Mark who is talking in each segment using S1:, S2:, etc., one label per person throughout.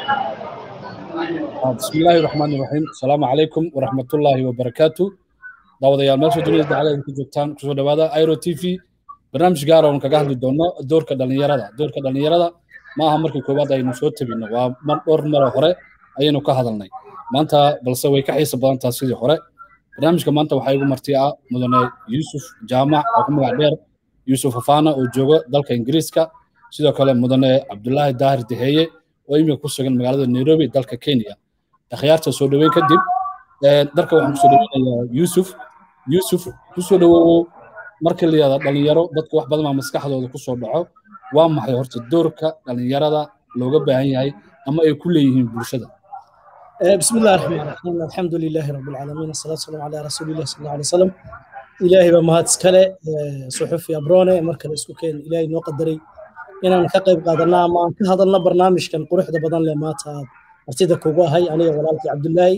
S1: بسم الله الرحمن الرحيم السلام عليكم ورحمة الله وبركاته daawadayaal meesha dunida dacaladeeda ku joogtaan kusoo dhawaada airo t v barnaamij gaar oon kaga hadli doono doorka dhallinyarada doorka dhallinyarada ma aha markii koowaad aynu soo tabino waa mar dhowr maro hore ayaynu ka hadalnay maanta balse way ka xiisa badan taha sidii hore barnaamijka maanta waxaa igu marti ah mudane yuusuf jaamac oo ku magac dheer yuusuf afaana oo jooga dalka ingiriiska sidoo kale mudane cabdulaahi daahir deheeye oo imika ku sugan magaalada nairobi dalka kenya akhyaarta soo dhoweyn kadib darka waxaan kusoo dhoweynayaa yuusuf yuusuf kusoo dhowoowo markii la yihahda dhalinyaro dadka wax badan baa maskaxdooda kusoo dhaco waa maxay horta doorka dhalinyarada looga baahan yahay ama ay ku leeyihiin bulshada
S2: بسم الله الرحمن الرحيم الحمد لله رب العالمين الصلاة والسلام على رسول الله صلى الله عليه وسلم إلهي بمهات سكالة صحف يا برونة مركز اسكوكين إلهي نو قدري إن أنا كقيب قادرنا ما أنك هذا لنا برنامج كان قروح ده بدن لما تا ارتدى كوبا هاي أنا ولالك عبد الله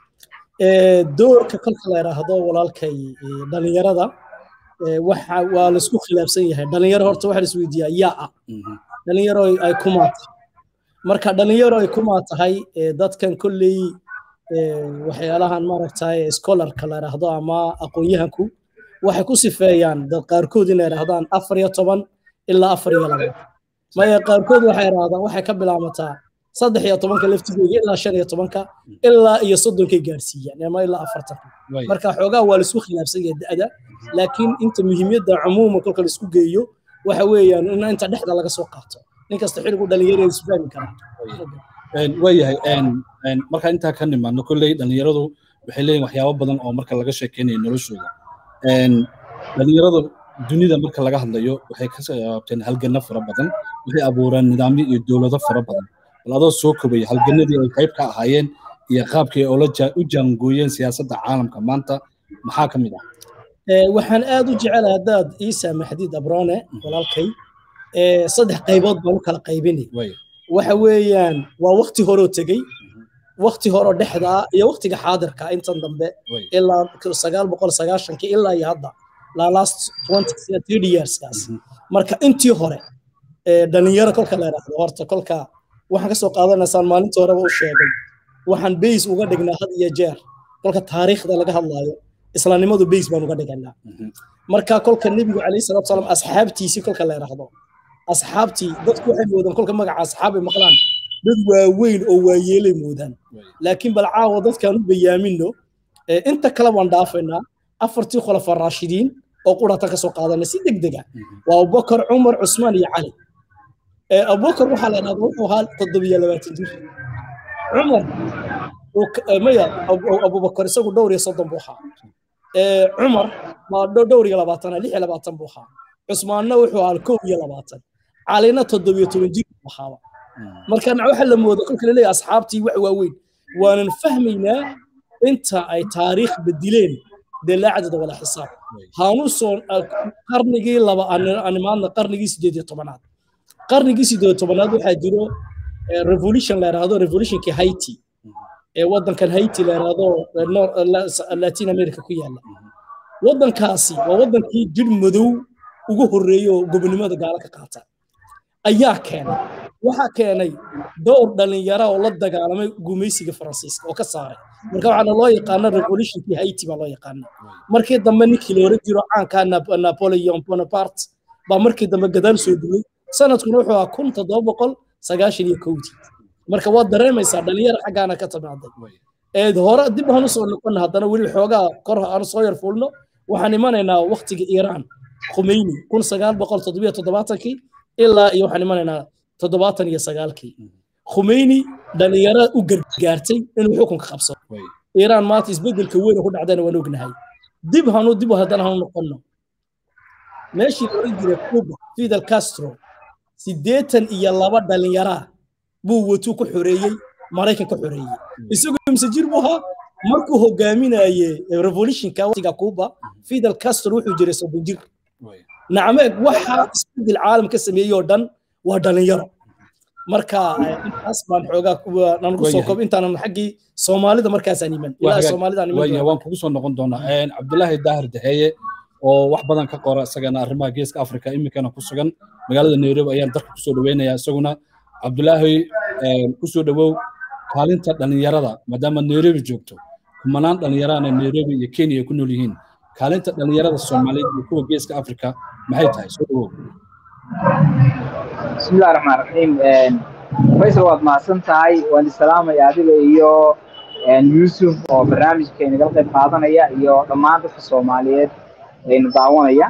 S2: دور ككل خلا هذا ولالك دلنيرة ده waxa waa la isku khilaafsan yahay dhalinyaro horta waxa la isweydiiyaa yaa dhalinyaro ay kuma marka dhalinyaro ay kuma tahay dadkan kolley waxyaalahan maaragtay scholarka la yidhaahdo ama aqoon-yahanku waxay ku sifeeyaan dad qaarkood inay yidhahdaan afar iyo toban ilaa afar iyo laba maya qaarkood waxay yidhahdaan waxay ka bilaamataa saddex iyo tobanka laftigooda ilaa shan iyo tobanka ilaa iyo soddonkay gaarsiiyaan ama ilaa afartanka marka xoogaa waa laisku khilaafsan yahay da'da laakiin inta muhiimiyadda cumuuma kolka la isku geeyo waxa weeyaan in inta dhexda laga soo qaato nin kasta xiligu dhalinyarada isu fahmi karaa
S1: waayahay markaa intaa ka nimaadno kolley dhalinyaradu waxay leeyihin waxyaabo badan oo marka laga sheekeynayo noloshooda dhalinyaradu dunida marka laga hadlayo waxay ka saabteen halgano fara badan waxay abuureen nidaamyo iyo dowlado fara badan bal adoo soo kobaya halganadii ay qayb ka ahaayeen iyo qaabkii ay u jaangooyeen siyaasadda caalamka maanta maxaa ka mid ah
S2: waxaan aad u jecelahay haddaad ii saamaxdid abrone walaalkay saddex qaybood baan u kala qaybinay waxa weeyaan waa wakti horoo tegey wakti horoo dhexdaa iyo waktiga xaadirka intan dambe ilaa sagaal boqol sagaashankii ilaa iyo hadda la last twenty yearskaas marka intii hore dhalinyaro kolka la yidhaahdo horta kolka waxaan kasoo qaadanaysaan maalintii horeba u sheegay waxaan bays uga dhignaa had iyo jeer kolka taariikhda laga hadlaayo islaamnimadu bays baan uga dhiganaa marka kolka nebigu calayhi salaatu salaam asxaabtiisii kolka la yidhaahdo asxaabtii dadku waxay moodaan kolka magaca asxaabay maqlaan dad waaweyn oo waayeelay moodaan laakiin bal caawa dadkaan u bayaamino inta kale waan dhaafaynaa afartii khulafa raashidiin oo quratan kasoo qaadanay si degdega waa abubakar cumar cusmaan iyo cali abubakar waxaa la yidhahda wuxuu ahaa toddobiyo labaatan jir cumar maya abubakar isagu dhowr iyo soddon buu ahaa cumar waa dhowr iyo labaatan lix iyo labaatan buu ahaa cusmaanna wuxuu ahaa kow iyo labaatan calina toddobiyo toban jir buu ahaaba marka waxa la mooda kolka laleeyahay asxaabtii wax waaweyn waanan fahmaynaa inta ay taariikh bedileen dee laa cadada walaa xisaab haanu soo qarnigii laba animaadna qarnigii sideed iyo tobanaad qarnigii sideed iyo tobanaad waxaa jiro revolution la yidhaahdo revolutionkii haiti ee waddankan haiti la yidhaahdo latin america ku yaala waddankaasi waa waddankii jir madow ugu horreeyey oo gobonimada gaalo ka qaata ayaa keenay waxaa keenay dhowr dhalinyara oo la dagaalamay gumaysiga faransiiska oo ka saaray marka waxaana loo yaqaana revolutionkii haiti baa loo yaqaana markii dambe ninkii la oran jiro caanka napoleon bonaparte baa markii dambe gadaal soo duway sanadkuna wuxuu ahaa kun toddoba boqol sagaashan iyo kowdii marka waad dareemaysaa dhalinyara xaggaana ka timaaday hore dib aan usoo noqon haddana weli xoogaa kor aan soo yar fuulno waxaan imanaynaa waktiga iiraan khumeyni kun sagaal boqol toddobiyo toddobaatankii ilaa iyo waxaan imanaynaa toddobaatan iyo sagaalkii khumeyni dhalinyaro u gargaartay inuu xukunka qabsado iiraan maanta isbedelka weyn ku dhacdayna waan ognahay dib hanu dib haddana hanu noqonno meeshii la oran jiray cuba fidel castro siddeetan iyo laba dhalinyaraa buu watuu ku xoreeyey maraykan ka xoreeyey isagoo imse jir buu ahaa markuu hogaaminaye revolutionka waqtiga cuba fidel castro wuxuu jiray soddon jir nacme waxa isbedel caalam ka sameeyey oo dhan waa dhalinyaro marka intaas baan xoogaa nan ku soo kob intaanan xaggii soomaalida markaasaan iman ilaa soomaalidaan iman
S1: waan kugu soo noqon doonaa cabdulaahi daahir daheeye oo wax badan ka qora isagana arrimaha geeska afrika iminkana ku sugan magaalada nairobi ayaan darka kusoo dhaweynayaa isaguna cabdulaahi kusoo dhowow kaalinta dhallinyarada maadaama nairobi joogto kumanaan dhallinyarana nairobi iyo kenya ay ku nool yihiin kaalinta dhallinyarada soomaaliyeed iyo kuwa geeska afrika maxay tahay soo dhowow
S3: bismillahi raxmaan raxiim faysal waad mahadsan tahay waan isalaamaya adiga iyo yuusuf oo barnaamijka inagala qayb qaadanaya iyo dhammaan dadka soomaaliyeed ayna daawanaya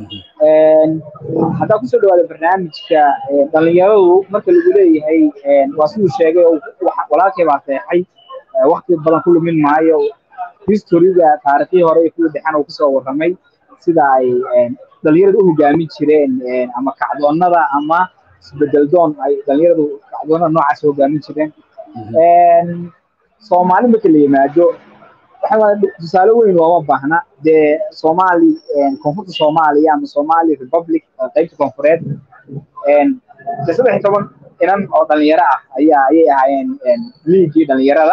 S3: haddaa kusoo dhawaada barnaamijka dhallinyaradu marka lagu leeyahay waa siduu sheegay walaalkay baa seexay wakti badan ku lumin maayo historiga taarikhii hore iyo kuwii dhexan uu kusoo warramay sida ay dhallinyaradu u hogaamin jireen ama kacdoonnada ama isbedeldoon ay dhallinyaradu kacdoonnada noocaas hogaamin jireen soomaali marka la yimaado tusaale weyn looma baahna dee soomaali koonfurta soomaaliya ama somali republic qaybta koonfureed de saddex iyo toban inan oo dhalinyaro ah ayaa ayay ahaayeen liigii dhalinyarada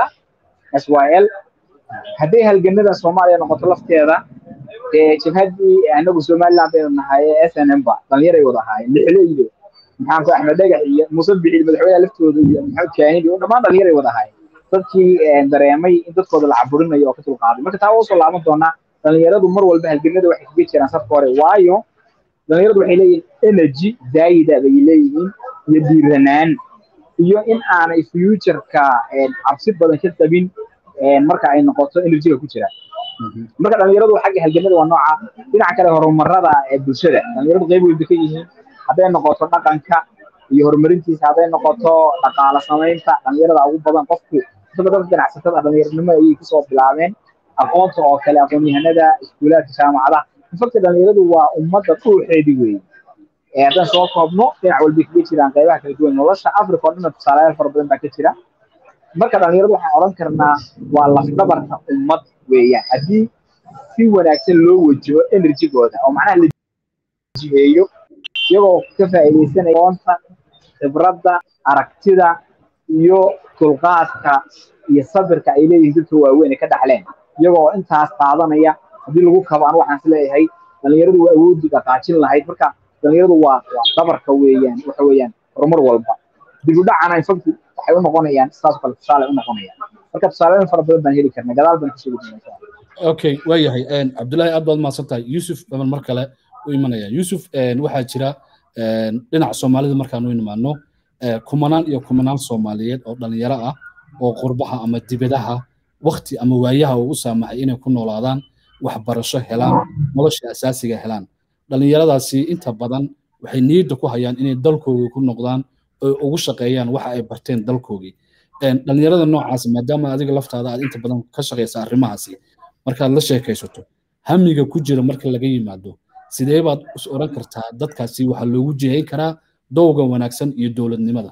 S3: s y l hadday halganada soomaaliya noqoto lafteeda dee jabhaddii anagu somaliland baynu nahay s n m ba dhalinyaray wada ahaayeen lixleydo maxaanku axmed dhagax iyo muuse bixi madaxweynaha laftooda iyo maxamed kaanidi oo dhammaan dhalinyaray wada ahaayeen dadkii dareemay in dadkooda la caburinayo oo ka dulqaaday marka taa usoo laaban doonaa dhalinyaradu mar walba halganada waxay kaga jiraan safka hore waayo dhalinyaradu waxay leeyihiin energy zaayida bay leeyihiin iyo dhiiranaan iyo in aanay futureka cabsi badan ka qabin marka ay noqoto energyga ku jira marka dhalinyaradu xagga halganada waa nooca dhinaca kale horumarada ee bulshada dhalinyaradu qayb weyn bay ka yihiin hadday noqoto dhaqanka iyo horumarintiisa hadday noqoto dhaqaala samaynta dhalinyarada ugu badan qofku isagoo dadka ganacsatada dhalinyaranimo ayay kusoo bilaabeen aqoonta oo kale aqoon-yahanada iskuulaadka jaamacadaha infacta dhalinyaradu waa ummadda dhuuxeedi weeye haddaan soo koobno dhinac walbay kaga jiraan qaybaha kala duwan nolosha africa oo dhanna tusaalayaal fara badan baa ka jira marka dhalinyaradu waxaan odhan karnaa waa lafdhabarka ummad weeyaan haddii si wanaagsan loo wajaho enerjigooda oo macnaha la jiheeyo iyagoo ka faa'iidaysanaya aqoonta khibradda aragtida iyo dulqaadka iyo sabirka ay leeyihiin dadka waaweyn ay ka dhaxleen iyagoo intaas qaadanaya haddii lagu kabo anu waxaan is leeyahay dhalinyaradu waa awoodii dhaqaajin lahayd marka dhalinyaradu waa waa dhabarka weeyaan waxa weeyaan horumar walba dib u dhacana infacti waxay u noqonayaan sidaas kale tusaale u noqonayaan marka tusaaleyn fara badan baan heli karnaa gadaal baan kusoo gudbinaysaa
S1: okay waa yahay cabdullaahi aad baad mahadsan tahay yuusuf baban mar kale u imanaya yuusuf waxaa jira dhinaca soomaalida markaan u imaano kumanaan iyo kumanaan soomaaliyeed oo dhalinyaro ah oo qurbaha ama dibadaha wakti ama waayaha uu u saamaxay inay ku noolaadaan waxbarasho helaan nolosha asaasiga helaan dhalinyaradaasi inta badan waxay niyadda ku hayaan inay dalkoogii ku noqdaan oo ugu shaqeeyaan waxa ay barteen dalkoogii dhalinyarada noocaas maadaama adiga laftaada aad inta badan ka shaqaysa arrimahaasi markaad la sheekaysato hamiga ku jira marka laga yimaado sidee baad is oran kartaa dadkaasi waxaa loogu jihayn karaa dowga wanaagsan iyo dowladnimada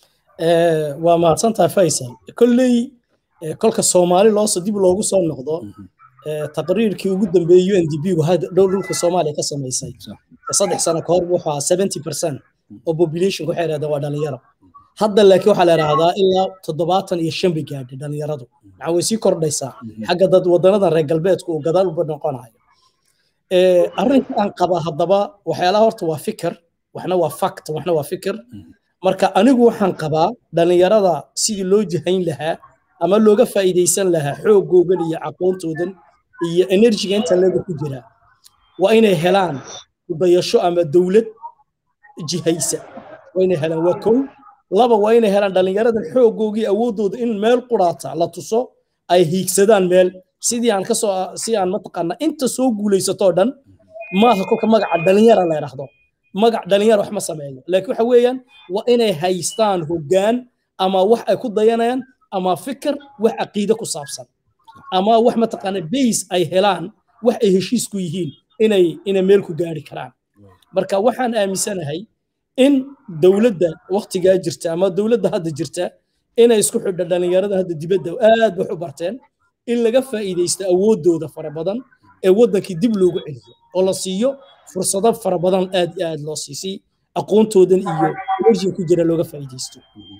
S2: waa mahadsantahay faysal kolley kolka soomaali loosoo dib loogu soo noqdo taqriirkii ugu dambeeyey u n d b gu dhow dhulka soomaaliya ka samaysay saddex sano ka hor wuxuu ahaa seventy percent oo populationka waxay yidhahdeen waa dhalinyaro hadda laakiin waxaa la yidhaahdaa ilaa toddobaatan iyo shan bay gaadhay dhalinyaradu maxaa way sii kordhaysaa xagga dad wadanadan reer galbeedku uu gadaal uba noqonayo arrinka aan qaba haddaba waxyaalaha horta waa fikir waxna waa fact waxna waa fikir marka anigu waxaan qabaa dhalinyarada sidii loo jihayn lahaa ama looga faa'iidaysan lahaa xoogoogan iyo aqoontoodan iyo enerjiga inta leega ku jira waa inay helaan dayasho ama dowlad jihaysa waa inay helaan waa kow laba waa inay helaan dhalinyaradan xoogoogii awooddooda in meel quraata la tuso ay hiigsadaan meel sidii aan kasoo si aan mataqaana inta soo guulaysatoo dhan maaha kolka magaca dhalinyara la yidhaahdo magac dhalinyara wax ma sameeyo laakiin waxa weeyaan waa inay haystaan hoggaan ama wax ay ku dayanayaan ama fikir wax caqiide ku saabsan ama wax mataqaana base ay helaan wax ay heshiis ku yihiin inay inay meel ku gaari karaan marka waxaan aaminsanahay in dowladda waktigaa jirta ama dowladda hadda jirta inay isku xidho dhalinyarada hadda dibadda aad wax u barteen in laga faa'iidaysto awooddooda fara badan ee waddankii dib loogu celiyo oo la siiyo fursado fara badan aad iyo aad loo siisay aqoontoodan iyo enerjiga ku jira looga faa'iidaysto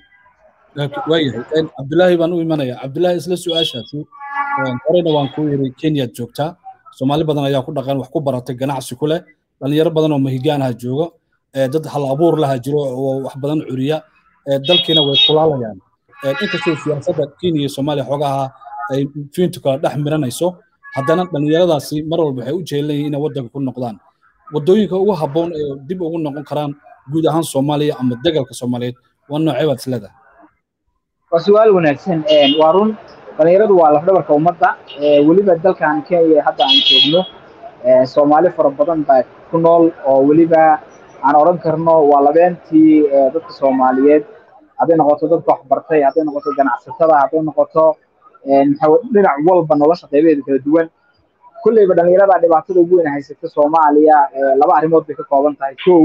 S1: waayahay cabdulaahi baan u imanaya cabdulaahi isla su-aashaasi horeyna waan kuu yiri kenyaad joogtaa soomaali badan ayaa ku dhaqan wax ku baratay ganacsi ku leh dhalinyaro badan oo mahigaanaha jooga dad hal abuur laha jiro oo wax badan curiya dalkiina way kulaalayaan inkastoo siyaasadda kenya iyo soomaaliya xoogaha ay fiintu kala dhex miranayso haddana dhallinyaradaasi mar walba waxay u jeelan yihiin inay waddanka ku noqdaan waddooyinka ugu habboon ee dib ugu noqon karaan guud ahaan soomaaliya ama degalka soomaaliyeed waa noocee baad isleedahay
S3: waa su-aal wanaagsan waa run dhallinyaradu waa lafdhabarka ummadda weliba dalkan kenya hadda aan joogno soomaali fara badan baa ku nool oo weliba aan odhan karno waa labeentii dadka soomaaliyeed hadday noqoto dadka waxbartay hadday noqoto ganacsatada hadday noqoto dhinac walba nolosha qaybaheeda kala duwan kulleyba dhallinyarada dhibaatada ugu weyn haysata soomaaliya laba arrimood bay ka kooban tahay kow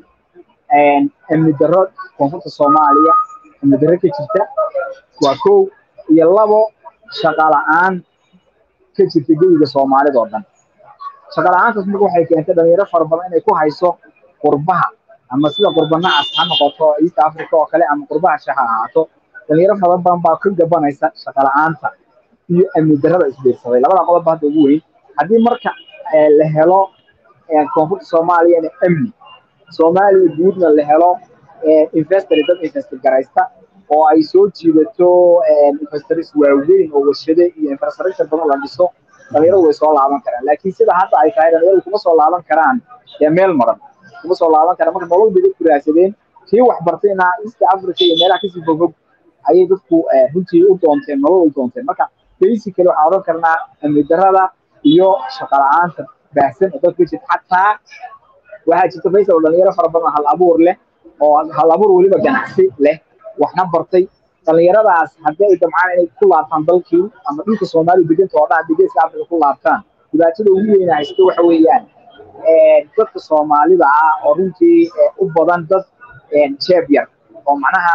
S3: amni darro koonfurta soomaaliya amni darro ka jirta waa kow iyo labo shaqa la-aan ka jirta geyiga soomaalida oo dhan shaqa la-aantaas marka waxay keentay dhalinyaro fara badan inay ku hayso qurbaha ama sida qurbanacaas ha noqoto east africa oo kale ama qurbaha shaha ahaato dhalinyaro fara badan baa ka gabanaysa shaqa la-aanta iyo amni darrada isbiirsaday labada qodobba hadda ugu weyn haddii marka la helo koonfurta soomaaliyana amni soomaaliya guudna la helo investor dad investor garaysta oo ay soo jiidato investors waaweyn oo warshade iyo infrastructure badan la dhiso dhalinyaradu way soo laaban karaan laakiin sida hadda ay tahay dhalinyaradu kuma soo laaban karaan dee meel maran kuma soo laaban karaan marka nolol bay dadku raadsadeen kii waxbartayna east africa iyo meelaha kasii fogfog ayay dadku runtii u doonteen nolol u doonteen marka basically waxaan odhan karnaa amni darrada iyo shaqa la-aanta baahsan oo dadka jirta xataa waxaa jirta faysal oo dhalinyaro fara badan hal abuur leh oo hal abuur weliba ganacsi leh waxna bartay dhallinyaradaas haddii ay damcaan inay ku laabtaan dalkii ama dhulka soomaaliya deganta oo dhan degeeska africa ku laabtaan dhibaatada ugu weyna haysto waxa weeyaan dadka soomaalida ah oo runtii u badan dad jeeb yar oo macnaha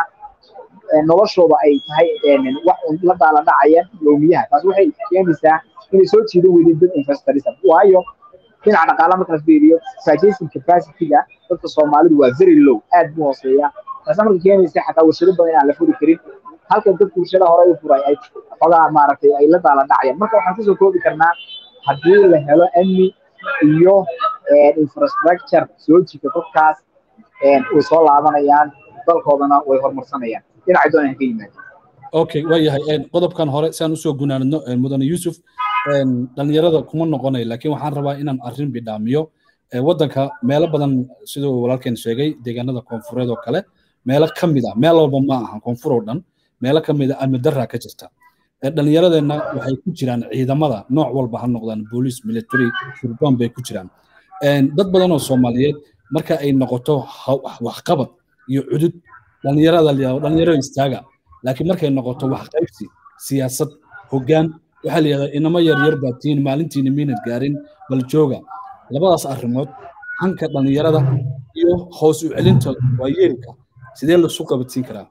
S3: noloshooda ay tahay wax la daala dhacayaan yoomiyaha taas waxay keenaysaa inay soo jiidan weydeen dad investors waayo dhinaca dhaqaalaha markaas fiiriyo purchasing capacity-ga dadka soomaalidu waa very low aad buu hooseeya taasa marka keenaysa xataa warshado badan inaan la furi karin halka dadka warshada hore u furay ay xogaa maaragtay ay la daala dhacayaan marka waxaan kusoo koobi karnaa haddii la helo amni iyo infrastructure soo jita dadkaas way soo laabanayaan dalkoodana way horumarsanayaan dhinacay doonaan ka yimaada
S1: okay waa yahay qodobkan hore si aan usoo gunaanadno mudane yuusuf dhalinyarada kuma noqonayo laakiin waxaan rabaa inaan arrin bidhaamiyo waddanka meelo badan siduu walaalkeen sheegay deegaanada koonfureed oo kale meelo ka mid ah meel walba ma aha koonfur oo dhan meelo ka mid a amni darraa ka jirta dhallinyaradeenna waxay ku jiraan ciidamada nooc walba ha noqdaan booliis military sirdoon bay ku jiraan dad badan oo soomaaliyeed marka ay noqoto waxqabad iyo cudud dhallinyarada dhalinyaro istaaga laakiin markay noqoto waxqaybsi siyaasad hoggaan waxaa la yidhahdaa inamo yar yar baa tihiin maalintiina miinad gaarin bal jooga labadaas arrimood hanka dhallinyarada iyo hoos u celinta waayeelka sidee lasu qabadsiin karaa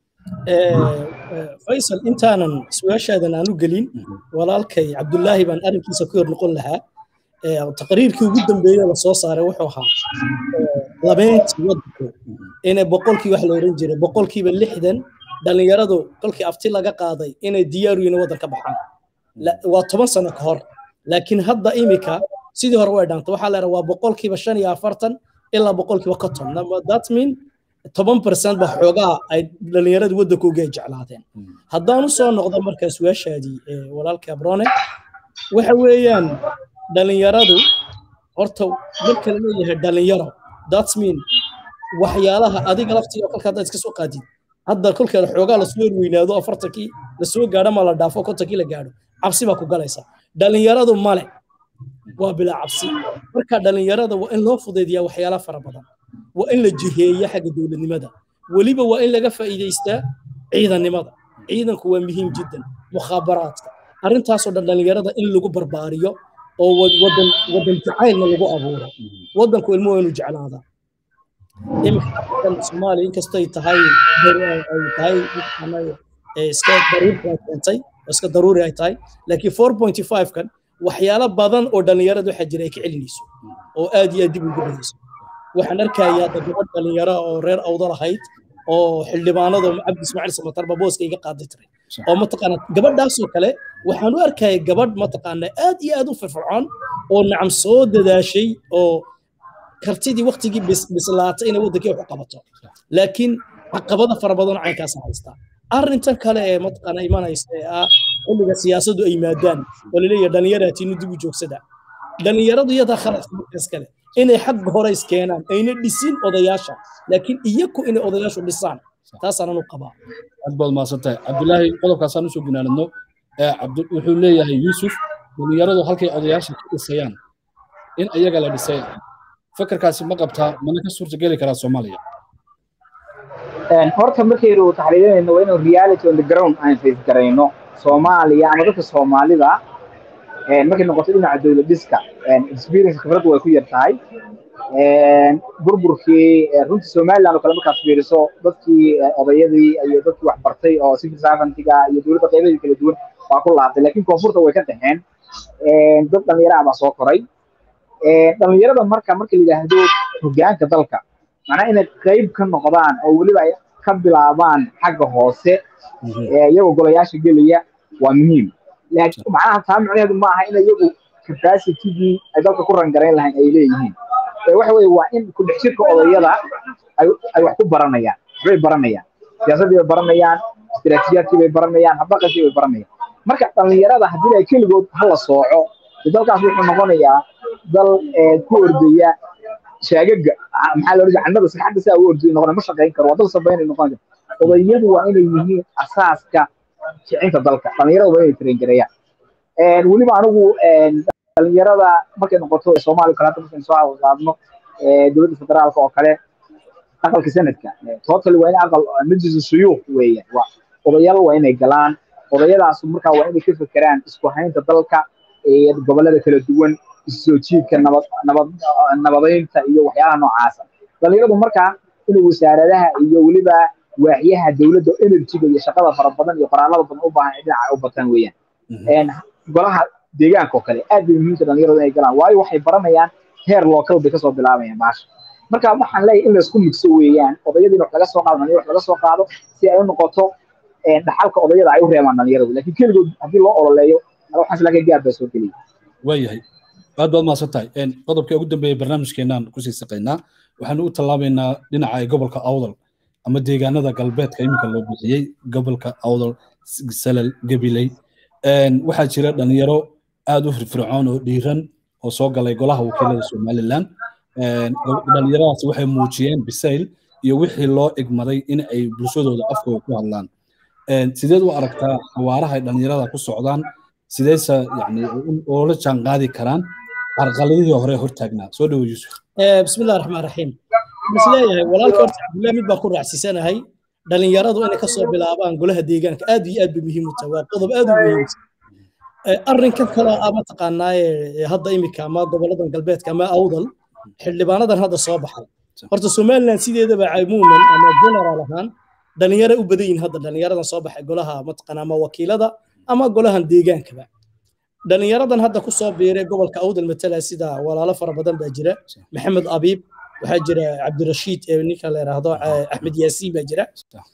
S2: faysal intaanan su-aashaadan aanu gelin walaalkay cabdullaahi baan arrinkiisa ku yar noqon lahaa taqriirkii ugu dambeeye la soo saaray wuxuu ahaa labeentii waddanku inay boqolkii wax la odhan jiray boqolkiiba lixdan dhallinyaradu kolkii afti laga qaaday inay diyaaru yihiin waddan ka baxaan waa toban sano ka hor laakiin hadda imika sidii hore way dhaantay waxaa leedahay waa boqolkiiba shan iyo afartan ilaa boqolkiiba konton that mean toban percent ba xoogaa ay dhallinyaradii waddankooga ay jeclaadeen haddaan u soo noqdo markaa su-aashaadii walaalka abrone waxa weeyaan dhallinyaradu horta marka la leeyahay dhallinyaro that mean waxyaalaha adiga laftiga kolka haddaad iska soo qaadid hadda kolkeeda xoogaa lasoo horweynaado afartankii lasoo gaadho ma la dhaafo kontonkii la gaadho cabsi baa ku galaysa dhallinyaradu male waa bilaa cabsi marka dhallinyarada waa in loo fudaydiyaa waxyaala fara badan waa in la jiheeya xagga dowladnimada weliba waa in laga faa'iidaystaa ciidannimada ciidanku waa muhiim jiddan mukhaabaraadka arrintaasoo dhan dhallinyarada in lagu barbaariyo oo wadan wadan jacaylna lagu abuuro wadanku ilmo waa inuu jeclaadaa iminka afrikan soomaaliya inkastoo ay tahay ay tahay iska daruurka keentay iska daruuri ay tahay laakiin four point five kan waxyaalo badan oo dhallinyarada waxaa jira ay ka celinayso oo aad iyo aad dib ugu dhigayso waxaan arkayaa gabadh dhallinyaro oo reer awdal ahayd oo xildhibaanada cabdi ismaaciil samatarba booska iga qaaday tiray oo mataqaana gabadhaasoo kale waxaan u arkaya gabadh mataqaana aad iyo aad u firfircoon oo nacam soo dadaashay oo kartidii waktigii bislaatay inay waddankii wax u qabato laakiin caqabada fara badan caynkaas haysta arrintan kale ee mataqaana imanaysa ee ah xilliga siyaasaddu ay yimaadaan oo laleeyahay dhallinyaraatiinu dib u joogsada dhallinyaradu iyadaa khaladka markaas kale inay xagga hore iskeenaan ayna dhisin odayaasha laakiin iyaku inay odayaashu dhisaan taasaanan u qabaa
S1: aad baad mahadsantahay cabdulaahi qodobkaasaan usoo gunaanadno wuxuu leeyahay yuusuf dhallinyaradu halkay odayaasha ka dhisayaan in iyaga la dhisay fakarkaasi ma qabtaa mana ka suurtageli karaa soomaaliya
S3: horta markaynu taxriirinayno waa inuu reality on the ground aan face garayno soomaaliya ama dadka soomaalida markay noqoto dhinaca dowlad dhiska experience khibraddu way ku yar tahay burburkii runtii somaliland oo kale markaad fiiriso dadkii odayadii iyo dadkii wax bartay oo civil servantiga iyo dowladda qeybadeeda kala duwan waa ku laabtay laakiin koonfurta way ka dhexeen dad dhallinyaro ah baa soo koray dhallinyarada marka marka la yidhaahdo hogaanka dalka macnaha inay qayb ka noqdaan oo weliba ay ka bilaabaan xagga hoose iyagoo golayaasha gelaya waa muhiim laakiin macnaha taa micnaheedu ma aha in iyagu capacitygii ay dalka ku rangarayn lahayn ay leeyihiin waxa weye waa in ku dhex jirka odayada ay wax ku baranayaan waxbay baranayaan siyaasaddii bay baranayaan istiraatiijiyaadkii bay baranayaan habdaqankii bay baranayaan marka dhallinyarada haddii ay keligood hala sooco dalkaas wuxuu noqonayaa dal ku ordaya shaagaga maxaa loo jannada saxadda saa u ordaya noqona ma shaqayn karo waa dal sabaynay noqon karo odayadu waa inay yihiin asaaska kicinta dalka dhallinyarada waa inay tarengareeyaan weliba anigu dhallinyarada markay noqoto soomaaliya kale hadda markaynu soo qaadno dowladda federaalka oo kale aqalka sanadka tootali waa in aqal majlisu shuyuuq weeyaan waa odayaal waa inay galaan odayadaasu markaa waa inay ka fekeraan isku haynta dalka gobollada kala duwan soo jiidka nabad nabad nabadaynta iyo waxyaalaha noocaasa dhallinyaradu markaa inay wasaaradaha iyo weliba waaxyaha dowladda enerjiga iyo shaqada fara badan iyo qoraalada badan u baahan dhinaca u bataan weeyaan golaha deegaanka oo kale aad bay muhiimta dhallinyaradu inay galaan waayo waxay baranayaan heer local bay kasoo bilaabayaan baasha marka waxaan leeyahay in laysku migso weeyaan odayadii wax laga soo qaado dhalinyaro wax laga soo qaado si ay u noqoto dhaxalka odayada ay u reebaan dhalinyaradu laakiin keligood haddii loo ololeeyo waxaas laga gaar baa soo geliya
S1: waayahay aad baad mahadsan tahay qodobkii ugu dambeeyay barnaamijkeenaan kusii saqaynaa waxaanu u tallaabaynaa dhinaca ee gobolka awdal ama deegaanada galbeedka iminka loo bixiyey gobolka awdal salal gabiley waxaa jira dhalinyaro aad u firfircoon oo dhiiran oo soo galay golaha wakiilada somaliland dhalinyaradaas waxay muujiyeen bisayl iyo wixii loo igmaday in ay bulshadooda afkooda ku hadlaan sideed u aragtaa xawaaraha ay dhalinyarada ku socdaan sideyse yani oola jaan qaadi karaan carqaladihii hore hortaagnaa soo dhowo yuusuf
S2: bismillahi raxmaan raxiim isleeyahay walaalka horta cabdullahi mid baa ku raacsisanahay dhalinyaradu inay kasoo bilaabaan golaha deegaanka aad iyo aad bay muhiim u tahay waa qodob aad u muhiimsan arrinkan kale a mataqaanaaye hadda imika ama goboladan galbeedka ama awdal xildhibaanadan hadda soo baxay horta somaliland sideedaba camuuman ama general ahaan dhalinyaro u badan yihin hadda dhalinyaradan soo baxay golaha mataqaana ama wakiilada ama golahan deegaankaba dhalinyaradan hadda ku soo biiray gobolka awdal matala sida walaalo fara badan baa jira maxamed abiib waxaa jira cabdirashiid ee ninka la yidhaahdo axmed yaasiin baa jira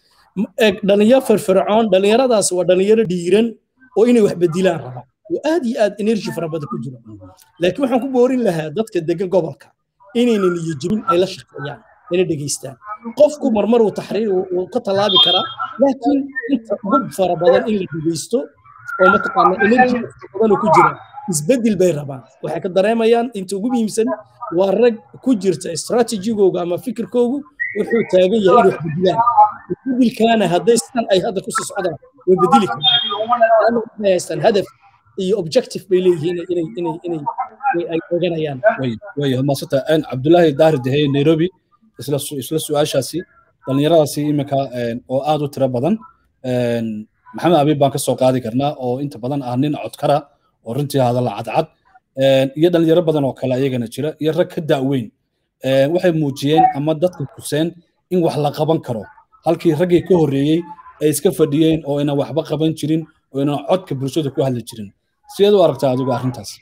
S2: dhalinyaro firfircoon dhalinyaradaas waa dhalinyaro dhiiran oo inay wax bedilaan rabaan oo aad iyo aad energy fara badan ku jiro laakiin waxaan ku boorin lahaa dadka degan gobolka inayna niyo jebin ay la shaqeeyaan inay dhegeystaan qofku marmar uu taxriir uu ka tallaabi karaa laakiin inta ugu fara badan in la dhegeysto oo mataqaana energy badan ku jira isbedel bay rabaan waxay ka dareemayaan inta ugu muhiimsan waa rag ku jirta strategigooga ama fikirkoogu wuxuu taagan yahay inay wax bedilaan isbedelkaana hadday sidan ay hadda kusii socdaan way bedeli karaan waxay haystaan hadaf iyo objective bay leeyihiin inay inay inay ay oganayaan
S1: way maasanta cabdullaahi daahir deheye nairobi isla isla su-aashaasi dhallinyaradaasi iminka oo aad u tiro badan maxamed abiib baan ka soo qaadi karnaa oo inta badan ah nin codkara oo runtii hadalla cadcad iyo dhalinyaro badan oo kale ayagana jira iyo rag ka da'weyn waxay muujiyeen ama dadka tuseen in wax la qaban karo halkii raggii ka horreeyey ay iska fadhiyeen oo aynan waxba qaban jirin oo aynan codka bulshada ku hadli jirin sideed u aragtaa adigu arrintaas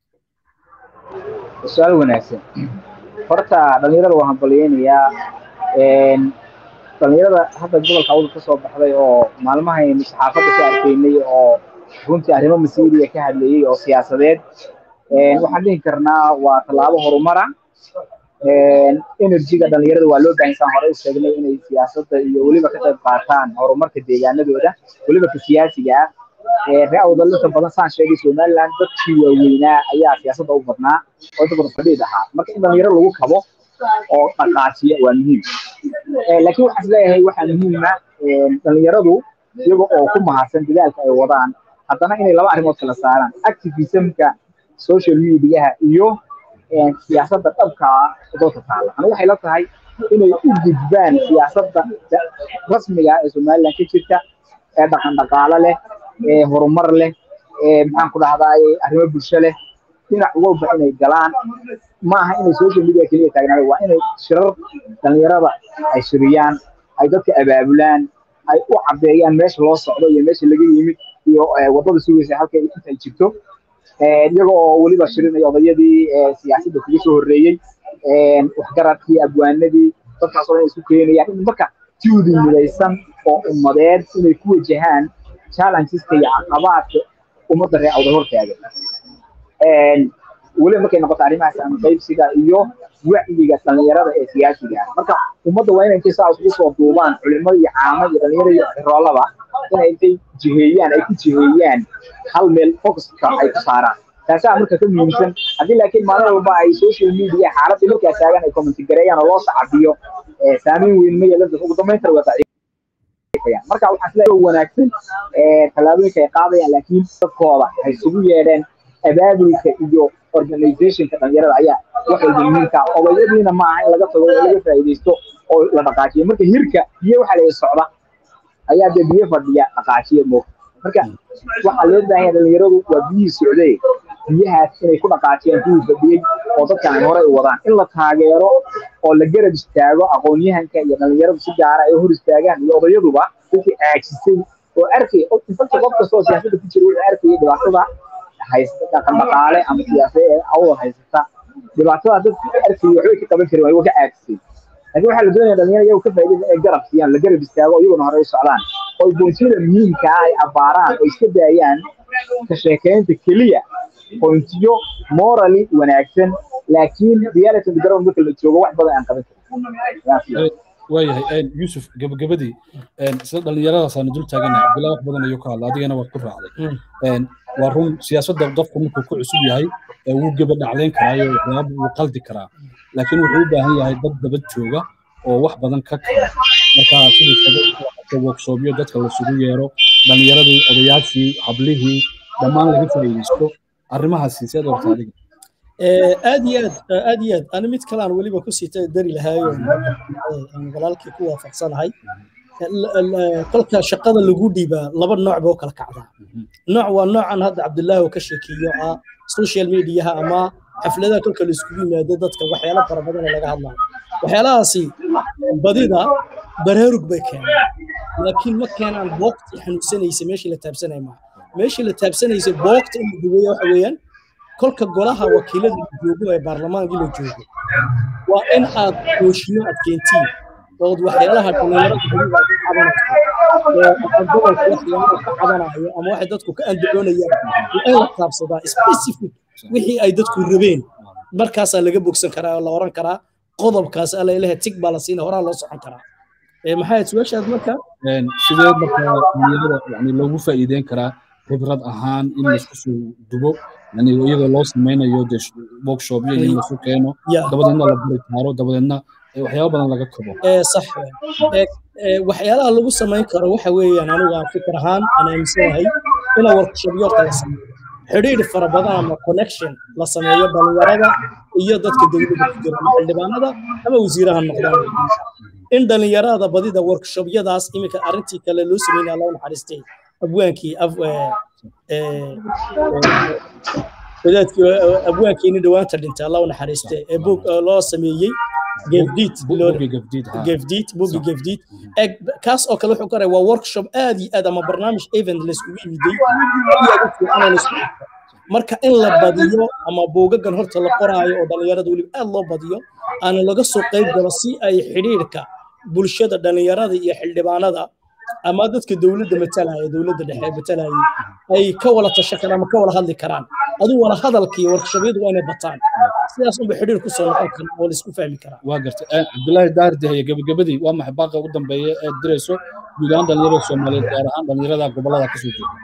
S3: su-aal wanaagsan horta dhalinyarada waan hambalyeynayaa dhalinyarada hadda gobolka awdal ka soo baxday oo maalmahaynu saxaafadda ka arkaynay oo runtii arrimo masiiriya ka hadlayey oo siyaasadeed waxaan dhihi karnaa waa tallaabo horumara energyga dhalinyarada waa loo baahan saan hore u sheegnay inay siyaasadda iyo weliba ka qayb qaataan horumarka deegaanadooda weliba ka siyaasiga ah ree awdalinta badan saan sheegay somaliland dadkii waaweynaa ayaa siyaasadda u badnaa oo inta badan fadhiid ahaa marka in dhalinyaro lagu kabo oo dhaqaajiya waa muhiim laakiin waxaan isleeyahay waxaa muhiima dhalinyaradu iyaga oo ku mahadsan dadaalka ay wadaan haddana inay laba arrimood kala saaraan activismka social mediaha iyo siyaasadda dhabka ah dalka taala anigu waxay la tahay inay u gudbaan siyaasadda rasmiga ee somaliland ka jirta ee dhaqan dhaqaale leh ee horumar leh ee maxaan ku dhahdaay arrimo bulsho leh dhinac walba inay galaan ma aha inay social media keliya taagnaado waa inay shirar dhalinyarada ay shiriyaan ay dadka abaabulaan ay u cadeeyaan meesha loo socdo iyo meesha laga yimid iyo wadada sugaysa halka intay jirto iyaga oo weliba shirinaya odayadii siyaasadda kuga soo horreeyey waxgaradkii abwaanadii dadkaasoo inay isku keenayaan in marka juudi midaysan oo ummadeed inay ku wajahaan challengeska iyo caqabaadka ummadda reer awdal hortaaga weliba markay noqoto arrimahaas ama qaybsiga iyo wacyiga dhalinyarada ee siyaasiga ah marka ummadda waa inay intay saa isugu soo duubaan culimada iyo caamada iyo dhalinyarada iyo xiroolaba inay intay jiheeyaan ay ku jiheeyaan hal meel focuska ay ku saaraan taasaa marka ka muhiimsan haddii laakiin maalin walba ay social media xaaladii markaa taagan ay commenti gareeyaan oo loo sacabiyo saameyn weyn ma yeelan ugu dambayntana waa daciif marka waxaa sida wanaagsan tallaabooyinka ay qaadayaan laakiin dadkooda waxay isugu yeedheen abaabulka iyo organizationka dhalinyarada ayaa wax walba muhiimka odayadiina ma aha in laga tago oo laga faa'iidaysto oo la dhaqaajiyo marka hirka biyo waxaa laga socda ayaa dee biyo fadhiya dhaqaajiya moog marka waxaa loo baahan yahay dhalinyaradu waa biyihii socday biyahaas inay ku dhaqaajiyaan kuwii fadhiyey oo dadkan ay horey u wadaan in la taageero oo la garab istaago aqoon-yahanka iyo dhalinyaradu si gaara ay hor istaagaan iyo odayaduba wixii aagsisay oo arkay infacti qof kasta oo siyaasadda ku jira wuxuu arkayay dhibaatada haysta dhaqan dhaqaale ama siyaasad ee awal haysata dhibaatada dadka arkayay waxbay ka qaban karin waa ka aagsisay laakiin waxaa la doonaya dhalinyaro iyagu ka faa'iidaysa inay garab siiyaan la garab istaago iyaguna horey u socdaan oo boontiyada muhiimka ah ay abbaaraan oo iska daayaan ka sheekeynta keliya pointiyo morally wanaagsan laakiin reality of the ground marka la joogo wax badan aan qaban karin
S1: waayahay yuusuf gabagabadii sida dhallinyaradaasaan dul taaganahay bilaa wax badan ayuu ka hadla adigana waad ku raacday waa run siyaasadda qofku markuu ku cusub yahay wuu geba dhaclayn karaayo waxyaaba wuu qaldi karaa laakiin wuxuu u baahan yahay dad dabad jooga oo wax badan ka kara marka sidii workshopyo dadka lasugu yeero dhallinyaradii odayaashii hablihii dhammaan laga faa'iidaysto arrimahaasi seed orta adiga
S2: aad iyo aad aad iyo aad ani mid kale aan weliba ku sii dari lahaayo aan walaalkii ku waafaqsanahay kolka shaqada lagu dhiibaa laba nooc boo kala kacdaa nooc waa noocan hadda cabdulaahi oo ka sheekeeyo ah social mediaha ama xafladaha kolka la iskugu yimaado dadka waxyaalo fara badan laga hadlayo waxyaalahaasi badida baraarug bay keenaan laakiin ma keenaan boogtii xanuunsanaysa meeshii la taabsanaya maaha meeshii la taabsanaysa boogta in la duweeya waxa weeyaan kolka golaha wakiilada la joogo ee baarlamaankii la joogo waa in aad hooshiyo aad keentiin ood waxyaalaha dhalinyarada guriga ka cabanayso gobolka waxyaalaha ka cabanayo ama waxay dadku ka andacoonayaan waa in la taabsadaa specific wixii ay dadku rabeen markaasaa laga bogsan karaa oo la oran karaa qodobkaas alla ilaha tig baa la siina horaa loo socon karaa maxay su-aashaad marka
S1: sidee marka dhalinyarada yani loogu faa'iideyn karaa khibrad ahaan in laisku soo dubo yani iyadoo loo samaynayo de workshopyo in lasu keeno dabadeedna la bari taaro dabadeedna waxyaaba badan laga kabo
S2: sax waxyaalaha lagu samayn karo waxa weeyaan anigu aan fikir ahaan aan aaminsanahay ina workshopyo horta la sameeyo xidhiidh fara badan ama connection la sameeyo dhalinyarada iyo dadka dowladda ku jira ama xildhibaanada ama wasiiraha noqdaan in dhalinyarada badida workshopyadaas iminka arrintii kale loo sameynaya loo naxariistay abwaankii wadaadkii abwaankiini dhawaanta dhintay allah u naxariiste ee bog loo sameeyey gefdiid gefdiid bogi gefdiid kaas oo kale wuxuu ka waa workshop aad iyo aad ama barnaamij event layskugu yimiday marka in la badiyo ama buugagan horta la qoraayo oo dhalinyarada weliba aad loo badiyo aana laga soo qayb galo si ay xidhiidhka bulshada dhalinyarada iyo xildhibaanada ama dadka dowladda matalaya dowladda dhexe matalaya ay ka wala tashan karaan ama ka wala hadli karaan aduu wala hadalka iyo warkshabyadu waa inay bataan sidaas unba xidhiir ku soo noqon kara oo laisku fahmi karaa
S1: waa gartay cabdullaahi daahir deheye gebagabadii waa maxay baaqa ugu dambeeya ee dirayso guud ahaan dhalinyarada soomaaliyeed gaar ahaan dhalinyarada gobollada kasoo jeeda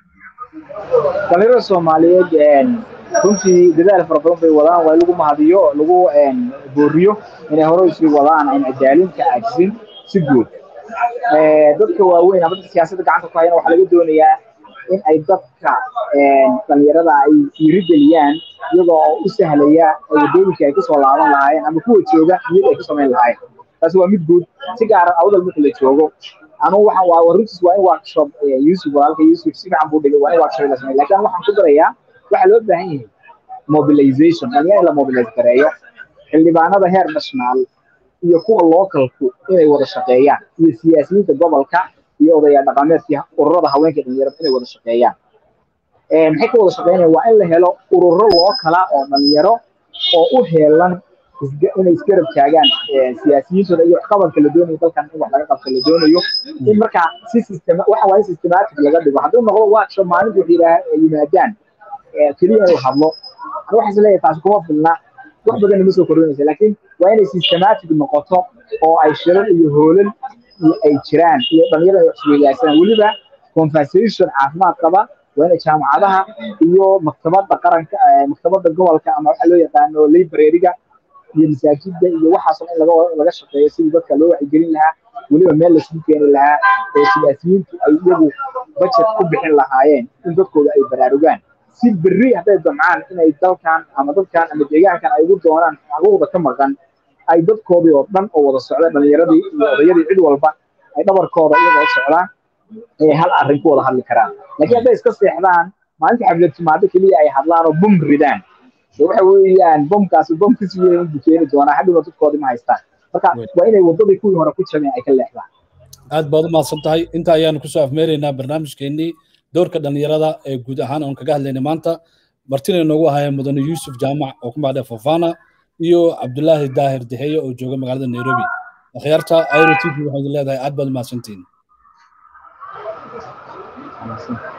S3: dhalinyarada soomaaliyeed runtii dadaal fara badan bay wadaan waa lagu mahadiyo lagu booriyo inay hore isii wadaan aan cadaalinka caajisin si guud dadka waaweyn ama dadka siyaasadda gacanta ku hayana waxaa laga doonayaa in ay dadka dhalinyarada ay dhiirigeliyaan iyagoo oo u sahlaya wadooyinka ay kusoo laaban lahaayeen ama kuwa jooga niyad ay ku samayn lahaayeen taasi waa mid guud si gaara awdal marka la joogo anugu waxaan waa runtiis waa in workshop yusuf walaalka yusuf si fiican buu dhigay waa in workshop la sameeyo laakiin waxaan ku darayaa waxaa loo baahan yahay mobilization dhalinyaro in la mobilize gareeyo xildhibaanada heer national iyo kuwa localku inay wada shaqeeyaan iyo siyaasiyiinta gobolka iyo odayaal dhaqameedkii ururada haweenka dhalinyarada inay wada shaqeeyaan maxay ka wada shaqeynayaan waa in la helo ururo loo kala oo dhalinyaro oo u heelan inay isgarab taagaan siyaasiyiintooda iyo waxqabadka la doonayo dalkan in wax laga qabto la doonayo in markaa si system waxa waa in systematic laga dhigo hadduu noqdo workshop maalinta waxay yimaadaan keliya inuu hadlo waxaas leeyahay taasi kuma filna wax badan ma soo kordhinaysa laakiin waa inay systematic noqoto oo ay shirar iyo hoolal ay jiraan iyo dhalinyarada ay isweydaarsanaan weliba conversation caafimaad qaba waa inay jaamacadaha iyo maktabada qaranka maktabada gobolka ama waxa loo yaqaano librariga iyo masaajidda iyo waxaasoo in laga laga shaqeeyo sidii dadka loo wacyigelin lahaa weliba meel laisugu keeni lahaa oo siyaasiyiintu ay iyagu budget ku bixin lahaayeen in dadkooda ay baraarugaan si berri hadday damcaan inay dalkan ama dadkan ama deegaankan ay ugu doonaan xuquuqda ka maqan ay dadkoodii oo dhan oo wada socda dhalinyaradii iyo odayadii cid walba ay dhabarkooda iyagoo socdaan ay hal arrin ku wada hadli karaan laakiin hadday iska seexdaan maalinta xaflad timaado keliya ay hadlaan oo bum ridaan waxa weeyaan bomkaasi bom kasi weyn u keeni doonaa hadhowna dadkoodii ma haystaan marka waa inay wadadii kuwii hore ku jabeen ay ka leexdaan
S1: aad baad u mahadsan tahay inta ayaanu kusoo afmeeraynaa barnaamijkeennii doorka dhalinyarada ee guud ahaan oon kaga hadlaynay maanta martina inoogu ahaayeen mudane yuusuf jaamac oo ku magacdhe fofana iyo cabdulaahi daahir deheye oo jooga magaalada nairobi akhyaarta airo t v waxay leedahay aad baad u mahadsantihiin